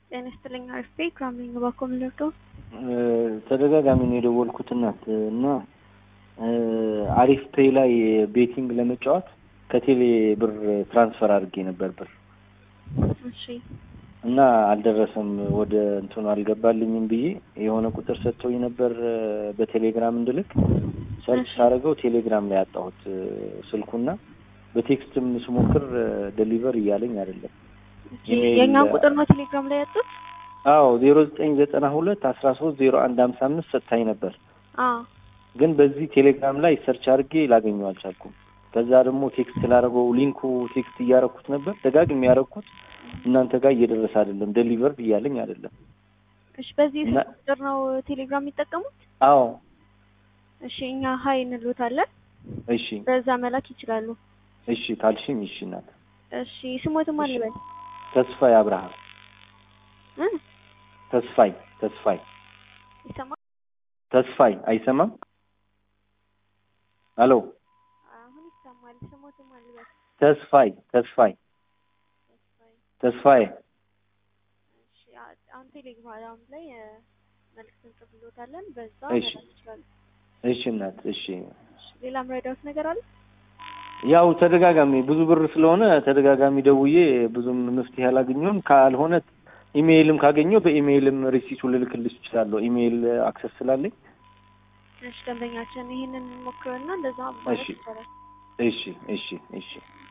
ጤና ይስጥልኝ። አሪፍ ቤ ክራምሊንግ ባኮም ልርዶ ተደጋጋሚ ነው የደወልኩት እናት እና አሪፍ ፔይ ላይ ቤቲንግ ለመጫወት ከቴሌ ብር ትራንስፈር አድርጌ ነበር ብር እሺ እና አልደረሰም ወደ እንትኑ አልገባልኝም ብዬ የሆነ ቁጥር ሰጥቶኝ ነበር በቴሌግራም እንድልክ ሰርች ሳደርገው ቴሌግራም ላይ ያጣሁት ስልኩና በቴክስትም ስሞክር ደሊቨር እያለኝ አይደለም። የእኛን ቁጥር ነው ቴሌግራም ላይ ያጡት? አዎ ዜሮ ዘጠኝ ዘጠና ሁለት አስራ ሶስት ዜሮ አንድ ሀምሳ አምስት ሰጥታኝ ነበር። አዎ ግን በዚህ ቴሌግራም ላይ ሰርች አድርጌ ላገኘው አልቻልኩም። ከዛ ደግሞ ቴክስት ላደረገው ሊንኩ ቴክስት እያረኩት ነበር ደጋግሜ ያረኩት እናንተ ጋር እየደረሰ አይደለም፣ ደሊቨርድ እያለኝ አይደለም። እሺ በዚህ ስልክ ቁጥር ነው ቴሌግራም የሚጠቀሙት? አዎ እሺ እኛ ሀይ እንሎታለን። እሺ በዛ መላክ ይችላሉ። እሺ ካልሽኝ እሺ እናት። እሺ ስሞትም አልበል ተስፋይ አብርሃም እ ተስፋይ ተስፋይ ይሰማል? ተስፋይ አይሰማም? ሄሎ አሁን ይሰማል። ስሞትም አልበል ተስፋይ ተስፋይ ተስፋዬ እሺ አሁን ቴሌግራም ላይ መልዕክት እንጽፍሎታለን። በዛ እሺ። መላክ ይችላሉ። እሺ እናት እሺ። እሺ ሌላ ምረዳውት ነገር አለ? ያው ተደጋጋሚ ብዙ ብር ስለሆነ ተደጋጋሚ ደውዬ ብዙም መፍትሄ አላገኘሁም። ካልሆነ ኢሜይልም ካገኘው በኢሜይልም ሪሲቱ ልልክልሽ እችላለሁ። ኢሜይል አክሰስ ስላለኝ። እሺ ደንበኛችን ይሄንን ሞክረና እንደዛ ማለት እሺ። ይቻላል። እሺ እሺ እሺ